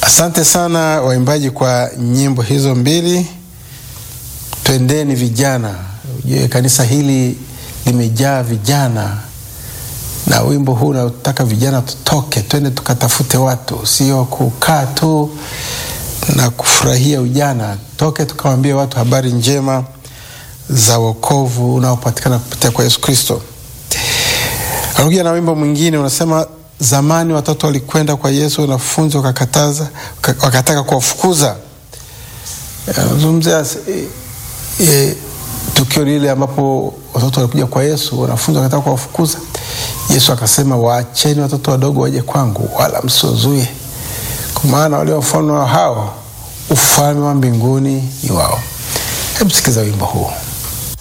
Asante sana waimbaji kwa nyimbo hizo mbili. Twendeni vijana, ujue kanisa hili limejaa vijana, na wimbo huu unataka vijana tutoke, twende tukatafute watu, sio kukaa tu na kufurahia ujana. Toke tukawambie watu habari njema za wokovu unaopatikana kupitia kwa Yesu Kristo. Anakuja na wimbo mwingine unasema, zamani watoto walikwenda kwa Yesu, wanafunzi wakakataza, wakataka kuwafukuza. Anazungumzia e, e, tukio lile ambapo watoto walikuja kwa Yesu, wanafunzi wakataka kuwafukuza. Yesu akasema, waacheni watoto wadogo waje kwangu, wala msiwazuie, kwa maana walio wafalme wa hao ufalme wa mbinguni ni wao. Hebu sikiza wimbo huu.